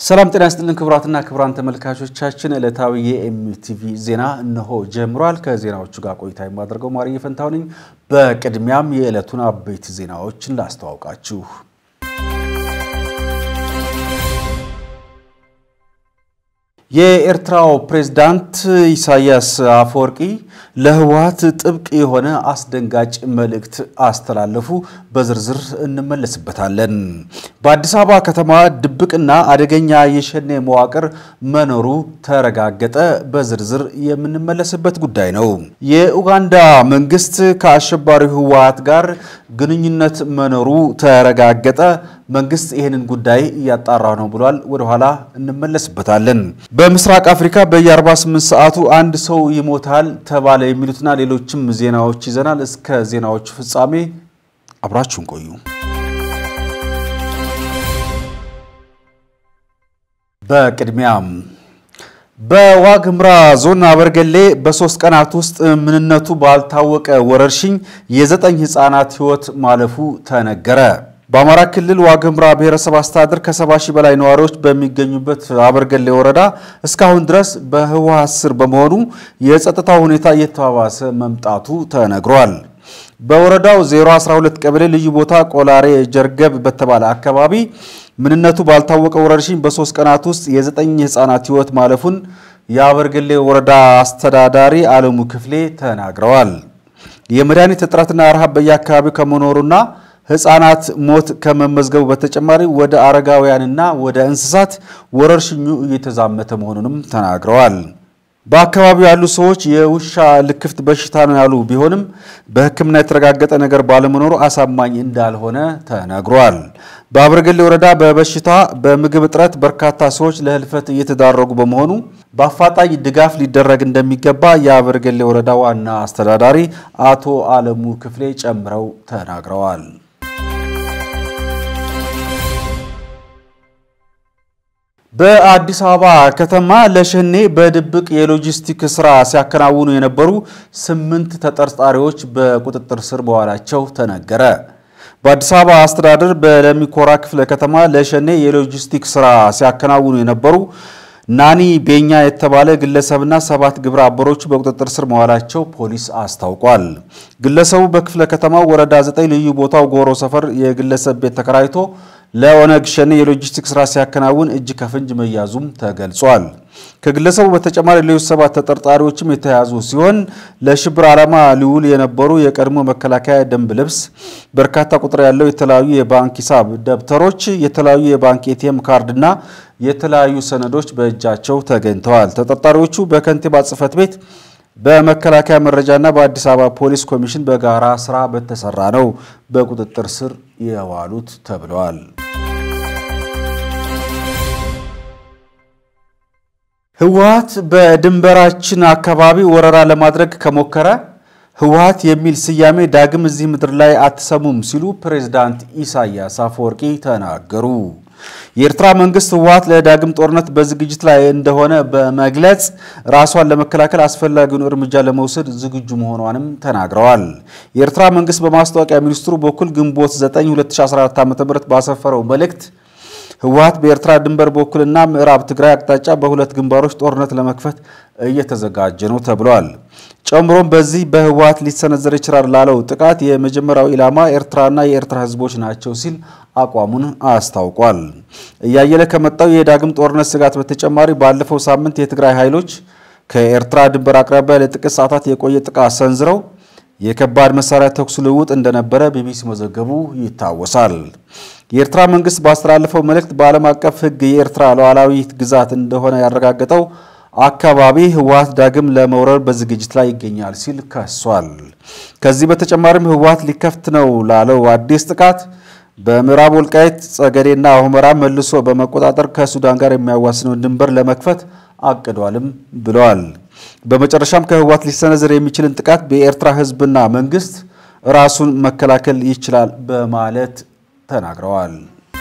ሰላም ጤና ይስጥልን ክቡራትና ክቡራን ተመልካቾቻችን፣ ዕለታዊ የኤምቲቪ ዜና እነሆ ጀምሯል። ከዜናዎቹ ጋር ቆይታ የማደርገው ማርዬ ፈንታው ነኝ። በቅድሚያም የዕለቱን አበይት ዜናዎችን ላስተዋውቃችሁ። የኤርትራው ፕሬዝዳንት ኢሳያስ አፈወርቂ ለህወሓት ጥብቅ የሆነ አስደንጋጭ መልእክት አስተላለፉ። በዝርዝር እንመለስበታለን። በአዲስ አበባ ከተማ ድብቅና አደገኛ የሸኔ መዋቅር መኖሩ ተረጋገጠ። በዝርዝር የምንመለስበት ጉዳይ ነው። የኡጋንዳ መንግስት ከአሸባሪው ህወሓት ጋር ግንኙነት መኖሩ ተረጋገጠ። መንግስት ይህንን ጉዳይ እያጣራ ነው ብሏል። ወደኋላ እንመለስበታለን። በምስራቅ አፍሪካ በየ48 ሰዓቱ አንድ ሰው ይሞታል ተባለ የሚሉትና ሌሎችም ዜናዎች ይዘናል። እስከ ዜናዎቹ ፍጻሜ አብራችሁን ቆዩ። በቅድሚያም በዋግምራ ዞን አበርገሌ በሶስት ቀናት ውስጥ ምንነቱ ባልታወቀ ወረርሽኝ የዘጠኝ ህፃናት ህይወት ማለፉ ተነገረ። በአማራ ክልል ዋግምራ ብሔረሰብ አስተዳደር ከሰባ ሺህ በላይ ነዋሪዎች በሚገኙበት አበርገሌ ወረዳ እስካሁን ድረስ በህወሓት ስር በመሆኑ የጸጥታ ሁኔታ እየተባባሰ መምጣቱ ተነግሯል። በወረዳው 012 ቀበሌ ልዩ ቦታ ቆላሬ ጀርገብ በተባለ አካባቢ ምንነቱ ባልታወቀ ወረርሽኝ በሶስት ቀናት ውስጥ የዘጠኝ ህፃናት ህይወት ማለፉን የአበርገሌ ወረዳ አስተዳዳሪ አለሙ ክፍሌ ተናግረዋል። የመድኃኒት እጥረትና ረሃብ በየአካባቢው ከመኖሩና ህፃናት ሞት ከመመዝገቡ በተጨማሪ ወደ አረጋውያንና ወደ እንስሳት ወረርሽኙ እየተዛመተ መሆኑንም ተናግረዋል። በአካባቢው ያሉ ሰዎች የውሻ ልክፍት በሽታ ነው ያሉ ቢሆንም በሕክምና የተረጋገጠ ነገር ባለመኖሩ አሳማኝ እንዳልሆነ ተነግሯል። በአበርገሌ ወረዳ በበሽታ በምግብ እጥረት በርካታ ሰዎች ለህልፈት እየተዳረጉ በመሆኑ በአፋጣኝ ድጋፍ ሊደረግ እንደሚገባ የአበርገሌ ወረዳ ዋና አስተዳዳሪ አቶ አለሙ ክፍሌ ጨምረው ተናግረዋል። በአዲስ አበባ ከተማ ለሸኔ በድብቅ የሎጂስቲክ ስራ ሲያከናውኑ የነበሩ ስምንት ተጠርጣሪዎች በቁጥጥር ስር መዋላቸው ተነገረ። በአዲስ አበባ አስተዳደር በለሚኮራ ክፍለ ከተማ ለሸኔ የሎጂስቲክ ስራ ሲያከናውኑ የነበሩ ናኒ ቤኛ የተባለ ግለሰብና ሰባት ግብረ አበሮቹ በቁጥጥር ስር መዋላቸው ፖሊስ አስታውቋል። ግለሰቡ በክፍለ ከተማው ወረዳ 9 ልዩ ቦታው ጎሮ ሰፈር የግለሰብ ቤት ተከራይቶ ለኦነግ ሸኔ የሎጂስቲክ ስራ ሲያከናውን እጅ ከፍንጅ መያዙም ተገልጿል። ከግለሰቡ በተጨማሪ ሌሎች ሰባት ተጠርጣሪዎችም የተያዙ ሲሆን ለሽብር ዓላማ ሊውል የነበሩ የቀድሞ መከላከያ ደንብ ልብስ፣ በርካታ ቁጥር ያለው የተለያዩ የባንክ ሂሳብ ደብተሮች፣ የተለያዩ የባንክ ኤቲኤም ካርድና የተለያዩ ሰነዶች በእጃቸው ተገኝተዋል። ተጠርጣሪዎቹ በከንቲባ ጽሕፈት ቤት በመከላከያ መረጃና በአዲስ አበባ ፖሊስ ኮሚሽን በጋራ ስራ በተሰራ ነው በቁጥጥር ስር የዋሉት ተብለዋል። ህወሓት በድንበራችን አካባቢ ወረራ ለማድረግ ከሞከረ ህወሓት የሚል ስያሜ ዳግም እዚህ ምድር ላይ አትሰሙም ሲሉ ፕሬዝዳንት ኢሳያስ አፈወርቂ ተናገሩ። የኤርትራ መንግስት ህወሓት ለዳግም ጦርነት በዝግጅት ላይ እንደሆነ በመግለጽ ራሷን ለመከላከል አስፈላጊውን እርምጃ ለመውሰድ ዝግጁ መሆኗንም ተናግረዋል። የኤርትራ መንግስት በማስታወቂያ ሚኒስትሩ በኩል ግንቦት 9 2014 ዓ.ም ባሰፈረው መልእክት ህወሓት በኤርትራ ድንበር በኩልና ምዕራብ ትግራይ አቅጣጫ በሁለት ግንባሮች ጦርነት ለመክፈት እየተዘጋጀ ነው ተብሏል። ጨምሮም በዚህ በህወሓት ሊሰነዘር ይችላል ላለው ጥቃት የመጀመሪያው ኢላማ ኤርትራና የኤርትራ ህዝቦች ናቸው ሲል አቋሙን አስታውቋል። እያየለ ከመጣው የዳግም ጦርነት ስጋት በተጨማሪ ባለፈው ሳምንት የትግራይ ኃይሎች ከኤርትራ ድንበር አቅራቢያ ለጥቂት ሰዓታት የቆየ ጥቃት ሰንዝረው የከባድ መሳሪያ ተኩስ ልውውጥ እንደነበረ ቢቢሲ መዘገቡ ይታወሳል። የኤርትራ መንግስት ባስተላለፈው መልእክት በዓለም አቀፍ ሕግ የኤርትራ ሉዓላዊ ግዛት እንደሆነ ያረጋገጠው አካባቢ ህወሓት ዳግም ለመውረር በዝግጅት ላይ ይገኛል ሲል ከሷል። ከዚህ በተጨማሪም ህወሓት ሊከፍት ነው ላለው አዲስ ጥቃት በምዕራብ ወልቃይት ጸገዴና ሁመራ መልሶ በመቆጣጠር ከሱዳን ጋር የሚያዋስነውን ድንበር ለመክፈት አቅዷልም ብለዋል። በመጨረሻም ከህወሓት ሊሰነዘር የሚችልን ጥቃት በኤርትራ ህዝብና መንግስት ራሱን መከላከል ይችላል በማለት ተናግረዋል።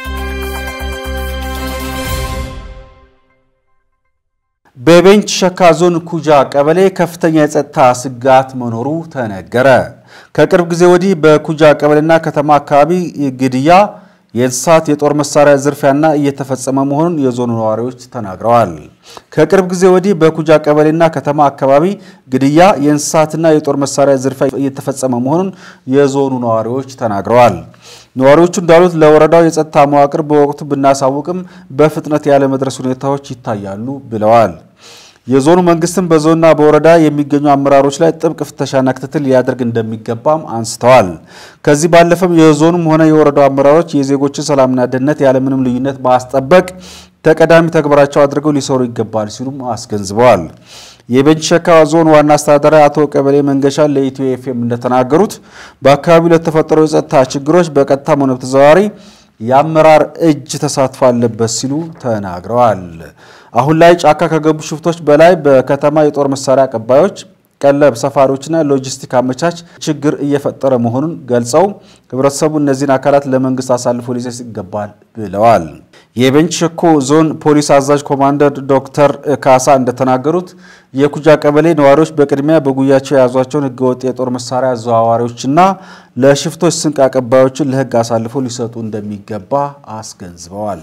በቤንች ሸካ ዞን ኩጃ ቀበሌ ከፍተኛ የጸጥታ ስጋት መኖሩ ተነገረ። ከቅርብ ጊዜ ወዲህ በኩጃ ቀበሌና ከተማ አካባቢ ግድያ፣ የእንስሳት የጦር መሳሪያ ዝርፊያና እየተፈጸመ መሆኑን የዞኑ ነዋሪዎች ተናግረዋል። ከቅርብ ጊዜ ወዲህ በኩጃ ቀበሌና ከተማ አካባቢ ግድያ፣ የእንስሳትና የጦር መሳሪያ ዝርፊያ እየተፈጸመ መሆኑን የዞኑ ነዋሪዎች ተናግረዋል። ነዋሪዎቹ እንዳሉት ለወረዳው የጸጥታ መዋቅር በወቅቱ ብናሳውቅም በፍጥነት ያለመድረስ ሁኔታዎች ይታያሉ ብለዋል። የዞኑ መንግስትም በዞንና በወረዳ የሚገኙ አመራሮች ላይ ጥብቅ ፍተሻና ክትትል ሊያደርግ እንደሚገባም አንስተዋል። ከዚህ ባለፈም የዞኑም ሆነ የወረዳው አመራሮች የዜጎችን ሰላምና ደህንነት ያለምንም ልዩነት ማስጠበቅ ተቀዳሚ ተግባራቸው አድርገው ሊሰሩ ይገባል ሲሉም አስገንዝበዋል። የቤንች ሸካ ዞን ዋና አስተዳዳሪ አቶ ቀበሌ መንገሻ ለኢትዮ ኤፍኤም እንደተናገሩት በአካባቢው ለተፈጠሩ የጸጥታ ችግሮች በቀጥታም ሆነ በተዘዋዋሪ የአመራር እጅ ተሳትፎ አለበት ሲሉ ተናግረዋል። አሁን ላይ ጫካ ከገቡ ሽፍቶች በላይ በከተማ የጦር መሳሪያ አቀባዮች፣ ቀለብ ሰፋሪዎችና ሎጂስቲክ አመቻች ችግር እየፈጠረ መሆኑን ገልጸው ህብረተሰቡ እነዚህን አካላት ለመንግስት አሳልፎ ሊሰጥ ይገባል ብለዋል። የቤንች ሸኮ ዞን ፖሊስ አዛዥ ኮማንደር ዶክተር ካሳ እንደተናገሩት የኩጃ ቀበሌ ነዋሪዎች በቅድሚያ በጉያቸው የያዟቸውን ህገወጥ የጦር መሳሪያ አዘዋዋሪዎችና ለሽፍቶች ስንቅ አቀባዮችን ለህግ አሳልፎ ሊሰጡ እንደሚገባ አስገንዝበዋል።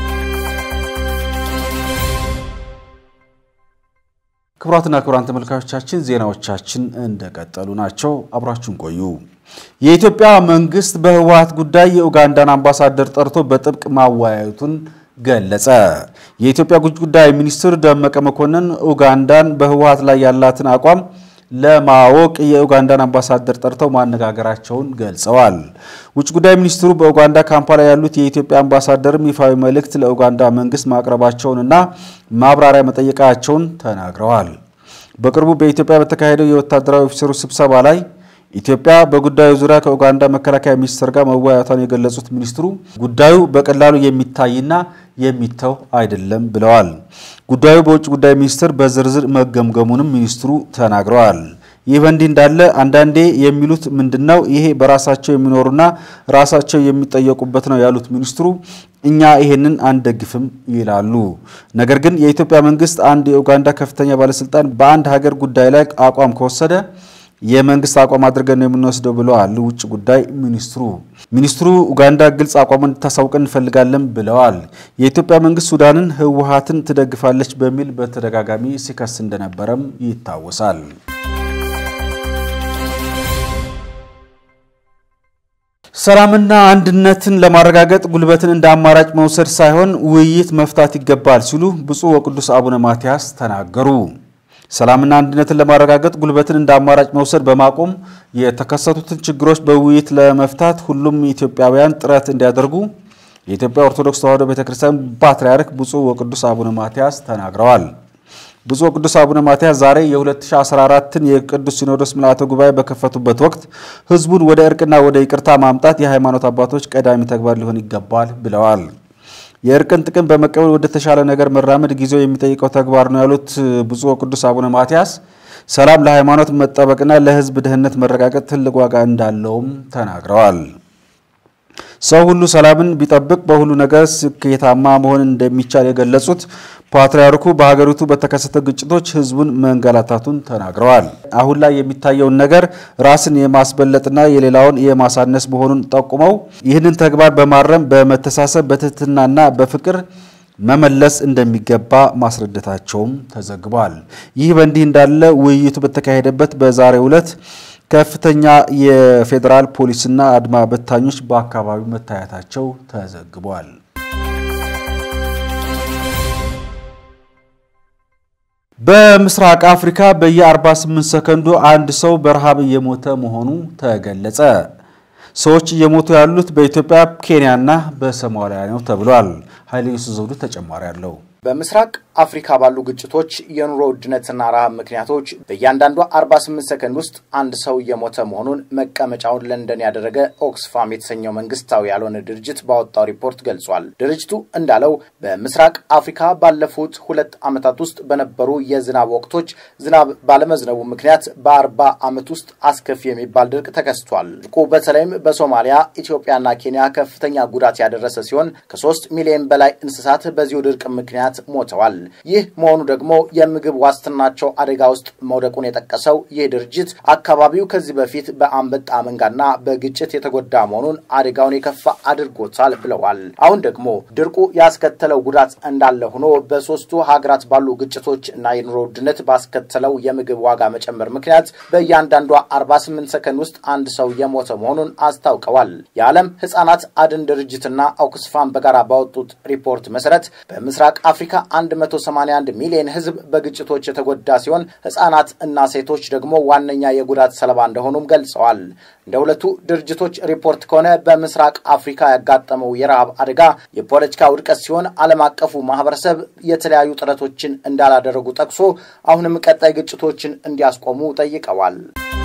ክቡራትና ክቡራን ተመልካቾቻችን ዜናዎቻችን እንደቀጠሉ ናቸው። አብራችሁን ቆዩ። የኢትዮጵያ መንግስት በህወሓት ጉዳይ የኡጋንዳን አምባሳደር ጠርቶ በጥብቅ ማወያየቱን ገለጸ። የኢትዮጵያ ውጭ ጉዳይ ሚኒስትር ደመቀ መኮንን ኡጋንዳን በህወሓት ላይ ያላትን አቋም ለማወቅ የኡጋንዳን አምባሳደር ጠርተው ማነጋገራቸውን ገልጸዋል። ውጭ ጉዳይ ሚኒስትሩ በኡጋንዳ ካምፓላ ያሉት የኢትዮጵያ አምባሳደርም ይፋዊ መልእክት ለኡጋንዳ መንግስት ማቅረባቸውንና ማብራሪያ መጠየቃቸውን ተናግረዋል። በቅርቡ በኢትዮጵያ በተካሄደው የወታደራዊ ኦፊሰሮች ስብሰባ ላይ ኢትዮጵያ በጉዳዩ ዙሪያ ከኡጋንዳ መከላከያ ሚኒስትር ጋር መወያየቷን የገለጹት ሚኒስትሩ ጉዳዩ በቀላሉ የሚታይና የሚተው አይደለም ብለዋል። ጉዳዩ በውጭ ጉዳይ ሚኒስቴር በዝርዝር መገምገሙንም ሚኒስትሩ ተናግረዋል። ይህ በእንዲህ እንዳለ አንዳንዴ የሚሉት ምንድነው? ይሄ በራሳቸው የሚኖሩና ራሳቸው የሚጠየቁበት ነው ያሉት ሚኒስትሩ እኛ ይሄንን አንደግፍም ይላሉ። ነገር ግን የኢትዮጵያ መንግስት አንድ የኡጋንዳ ከፍተኛ ባለስልጣን በአንድ ሀገር ጉዳይ ላይ አቋም ከወሰደ የመንግስት አቋም አድርገን ነው የምንወስደው ብለዋል ውጭ ጉዳይ ሚኒስትሩ። ሚኒስትሩ ኡጋንዳ ግልጽ አቋም እንድታሳውቀን እንፈልጋለን ብለዋል። የኢትዮጵያ መንግስት ሱዳንን ህወሓትን ትደግፋለች በሚል በተደጋጋሚ ሲከስ እንደነበረም ይታወሳል። ሰላምና አንድነትን ለማረጋገጥ ጉልበትን እንደ አማራጭ መውሰድ ሳይሆን ውይይት መፍታት ይገባል ሲሉ ብፁዕ ወቅዱስ አቡነ ማትያስ ተናገሩ። ሰላምና አንድነትን ለማረጋገጥ ጉልበትን እንደ አማራጭ መውሰድ በማቆም የተከሰቱትን ችግሮች በውይይት ለመፍታት ሁሉም ኢትዮጵያውያን ጥረት እንዲያደርጉ የኢትዮጵያ ኦርቶዶክስ ተዋሕዶ ቤተክርስቲያን ፓትርያርክ ብፁዕ ወቅዱስ አቡነ ማትያስ ተናግረዋል። ብፁዕ ወቅዱስ አቡነ ማትያስ ዛሬ የ2014ን የቅዱስ ሲኖዶስ ምልዓተ ጉባኤ በከፈቱበት ወቅት ህዝቡን ወደ እርቅና ወደ ይቅርታ ማምጣት የሃይማኖት አባቶች ቀዳሚ ተግባር ሊሆን ይገባል ብለዋል። የእርቅን ጥቅም በመቀበል ወደ ተሻለ ነገር መራመድ ጊዜው የሚጠይቀው ተግባር ነው ያሉት ብፁዕ ወቅዱስ አቡነ ማትያስ ሰላም ለሃይማኖት መጠበቅና ለህዝብ ደህንነት መረጋገጥ ትልቅ ዋጋ እንዳለውም ተናግረዋል። ሰው ሁሉ ሰላምን ቢጠብቅ በሁሉ ነገር ስኬታማ መሆን እንደሚቻል የገለጹት ፓትርያርኩ በሀገሪቱ በተከሰተ ግጭቶች ህዝቡን መንገላታቱን ተናግረዋል። አሁን ላይ የሚታየውን ነገር ራስን የማስበለጥና የሌላውን የማሳነስ መሆኑን ጠቁመው ይህንን ተግባር በማረም በመተሳሰብ በትህትናና በፍቅር መመለስ እንደሚገባ ማስረዳታቸውም ተዘግቧል። ይህ በእንዲህ እንዳለ ውይይቱ በተካሄደበት በዛሬው ዕለት ከፍተኛ የፌዴራል ፖሊስና አድማ በታኞች በአካባቢው መታየታቸው ተዘግቧል። በምስራቅ አፍሪካ በየ48 ሰከንዱ አንድ ሰው በረሃብ እየሞተ መሆኑ ተገለጸ። ሰዎች እየሞቱ ያሉት በኢትዮጵያ፣ ኬንያና በሶማሊያ ነው ተብሏል። ኃይለ ኢየሱስ ዘውዱ ተጨማሪ አለው። በምስራቅ አፍሪካ ባሉ ግጭቶች የኑሮ ውድነትና ረሃብ ምክንያቶች በእያንዳንዷ 48 ሰከንድ ውስጥ አንድ ሰው እየሞተ መሆኑን መቀመጫውን ለንደን ያደረገ ኦክስፋም የተሰኘው መንግስታዊ ያልሆነ ድርጅት ባወጣው ሪፖርት ገልጿል። ድርጅቱ እንዳለው በምስራቅ አፍሪካ ባለፉት ሁለት ዓመታት ውስጥ በነበሩ የዝናብ ወቅቶች ዝናብ ባለመዝነቡ ምክንያት በአርባ ዓመት ውስጥ አስከፊ የሚባል ድርቅ ተከስቷል። ድርቁ በተለይም በሶማሊያ፣ ኢትዮጵያና ኬንያ ከፍተኛ ጉዳት ያደረሰ ሲሆን ከሶስት ሚሊዮን በላይ እንስሳት በዚሁ ድርቅ ምክንያት ምክንያት ሞተዋል። ይህ መሆኑ ደግሞ የምግብ ዋስትናቸው አደጋ ውስጥ መውደቁን የጠቀሰው ይህ ድርጅት አካባቢው ከዚህ በፊት በአንበጣ መንጋና በግጭት የተጎዳ መሆኑን አደጋውን የከፋ አድርጎታል ብለዋል። አሁን ደግሞ ድርቁ ያስከተለው ጉዳት እንዳለ ሆኖ በሶስቱ ሀገራት ባሉ ግጭቶች እና የኑሮ ውድነት ባስከተለው የምግብ ዋጋ መጨመር ምክንያት በእያንዳንዷ 48 ሰከንድ ውስጥ አንድ ሰው የሞተ መሆኑን አስታውቀዋል። የዓለም ሕጻናት አድን ድርጅትና ኦክስፋም በጋራ ባወጡት ሪፖርት መሰረት በምስራቅ አፍሪካ 181 ሚሊዮን ሕዝብ በግጭቶች የተጎዳ ሲሆን ሕጻናት እና ሴቶች ደግሞ ዋነኛ የጉዳት ሰለባ እንደሆኑም ገልጸዋል። እንደ ሁለቱ ድርጅቶች ሪፖርት ከሆነ በምስራቅ አፍሪካ ያጋጠመው የረሃብ አደጋ የፖለቲካ ውድቀት ሲሆን ዓለም አቀፉ ማህበረሰብ የተለያዩ ጥረቶችን እንዳላደረጉ ጠቅሶ አሁንም ቀጣይ ግጭቶችን እንዲያስቆሙ ጠይቀዋል።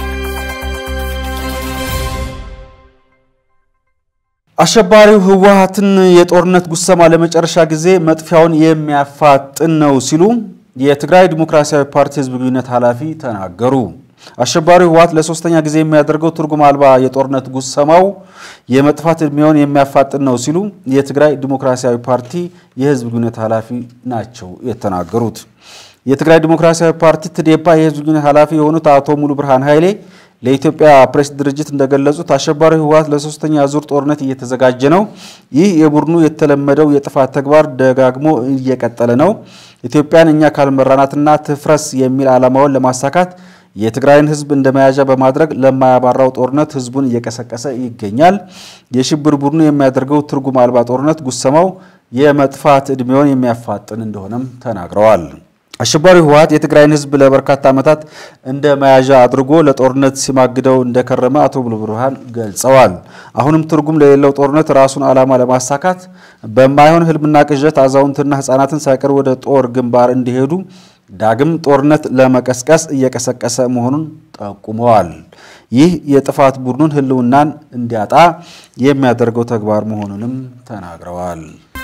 አሸባሪው ህወሓትን የጦርነት ጉሰማ ለመጨረሻ ጊዜ መጥፊያውን የሚያፋጥን ነው ሲሉ የትግራይ ዲሞክራሲያዊ ፓርቲ ህዝብ ግንኙነት ኃላፊ ተናገሩ። አሸባሪው ህወሓት ለሶስተኛ ጊዜ የሚያደርገው ትርጉም አልባ የጦርነት ጉሰማው የመጥፋት እድሜውን የሚያፋጥን ነው ሲሉ የትግራይ ዲሞክራሲያዊ ፓርቲ የህዝብ ግንኙነት ኃላፊ ናቸው የተናገሩት። የትግራይ ዲሞክራሲያዊ ፓርቲ ትዴፓ የህዝብ ግንኙነት ኃላፊ የሆኑት አቶ ሙሉ ብርሃን ኃይሌ ለኢትዮጵያ ፕሬስ ድርጅት እንደገለጹት አሸባሪው ህወሓት ለሶስተኛ ዙር ጦርነት እየተዘጋጀ ነው። ይህ የቡድኑ የተለመደው የጥፋት ተግባር ደጋግሞ እየቀጠለ ነው። ኢትዮጵያን እኛ ካልመራናትና ትፍረስ የሚል ዓላማውን ለማሳካት የትግራይን ህዝብ እንደ መያዣ በማድረግ ለማያባራው ጦርነት ህዝቡን እየቀሰቀሰ ይገኛል። የሽብር ቡድኑ የሚያደርገው ትርጉም አልባ ጦርነት ጉሰማው የመጥፋት ዕድሜውን የሚያፋጥን እንደሆነም ተናግረዋል። አሸባሪው ህወሓት የትግራይን ህዝብ ለበርካታ ዓመታት እንደ መያዣ አድርጎ ለጦርነት ሲማግደው እንደከረመ አቶ ሙሉ ብርሃን ገልጸዋል። አሁንም ትርጉም ለሌለው ጦርነት ራሱን ዓላማ ለማሳካት በማይሆን ህልምና ቅዠት አዛውንትና ህፃናትን ሳይቀር ወደ ጦር ግንባር እንዲሄዱ ዳግም ጦርነት ለመቀስቀስ እየቀሰቀሰ መሆኑን ጠቁመዋል። ይህ የጥፋት ቡድኑን ህልውናን እንዲያጣ የሚያደርገው ተግባር መሆኑንም ተናግረዋል።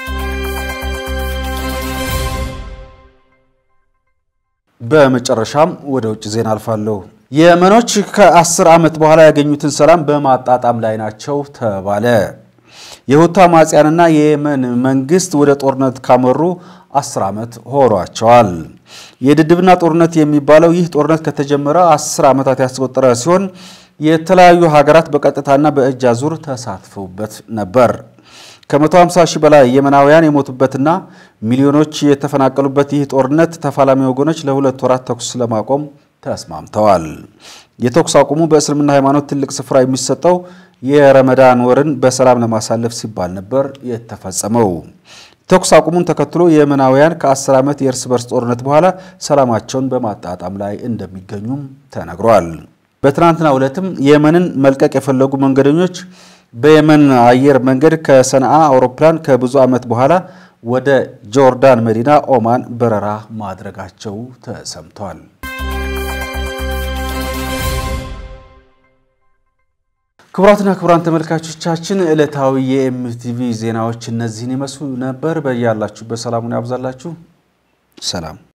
በመጨረሻም ወደ ውጭ ዜና አልፋለሁ። የመኖች ከአስር ዓመት በኋላ ያገኙትን ሰላም በማጣጣም ላይ ናቸው ተባለ። የሁቲ አማጽያንና የየመን መንግስት ወደ ጦርነት ካመሩ አስር ዓመት ሆኗቸዋል። የድድብና ጦርነት የሚባለው ይህ ጦርነት ከተጀመረ አስር ዓመታት ያስቆጠረ ሲሆን የተለያዩ ሀገራት በቀጥታና በእጅ አዙር ተሳትፈውበት ነበር። ከ150 ሺህ በላይ የመናውያን የሞቱበትና ሚሊዮኖች የተፈናቀሉበት ይህ ጦርነት ተፋላሚ ወገኖች ለሁለት ወራት ተኩስ ለማቆም ተስማምተዋል። የተኩስ አቁሙ በእስልምና ሃይማኖት ትልቅ ስፍራ የሚሰጠው የረመዳን ወርን በሰላም ለማሳለፍ ሲባል ነበር የተፈጸመው። ተኩስ አቁሙን ተከትሎ የመናውያን ከ10 ዓመት የእርስ በርስ ጦርነት በኋላ ሰላማቸውን በማጣጣም ላይ እንደሚገኙም ተነግሯል። በትናንትናው ዕለትም የመንን መልቀቅ የፈለጉ መንገደኞች በየመን አየር መንገድ ከሰንዓ አውሮፕላን ከብዙ ዓመት በኋላ ወደ ጆርዳን መዲና ኦማን በረራ ማድረጋቸው ተሰምቷል። ክቡራትና ክቡራን ተመልካቾቻችን ዕለታዊ የኤምቲቪ ዜናዎች እነዚህን ይመስሉ ነበር። በያላችሁበት ሰላሙን ያብዛላችሁ። ሰላም